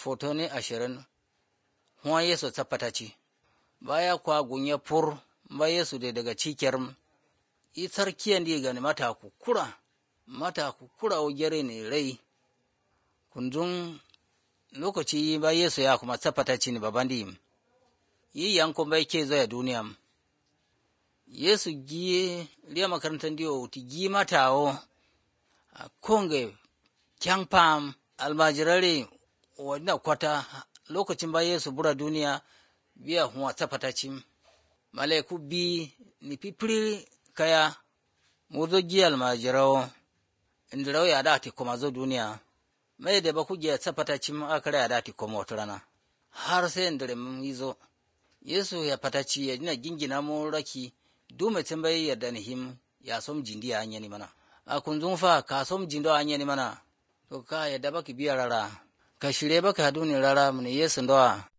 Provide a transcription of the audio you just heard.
fotoni ashirin huwa yesu tsafataci baya kwa gunye pur ba yesu da daga cikiyar i sarkiyan di gani mata kukura mata kukura o gere ne rai kundun lokaci ba yesu ya kuma tsafataci ne baban di yi yankun bai ke zai duniya yesu giye liya makarantar diyo ti gi mata o a konge kyan pam almajirare wadda kwata lokacin ba yesu bura duniya biya huwa tsafataci malaiku bi ni pipiri kaya muzo gi almajirawo indirawo ya da ti koma zo duniya mai da ba ku ge tsafataci akara ya da ti koma wata rana har sai indire mun yizo yesu ya fataci ya dina gingina mu raki dume bai yarda ni him ya som jindi ya anyani mana a kunzun fa ka som jindo anyani mana to ka yadda baki biya rara ka shirye baka duni rara mun yesu ndoa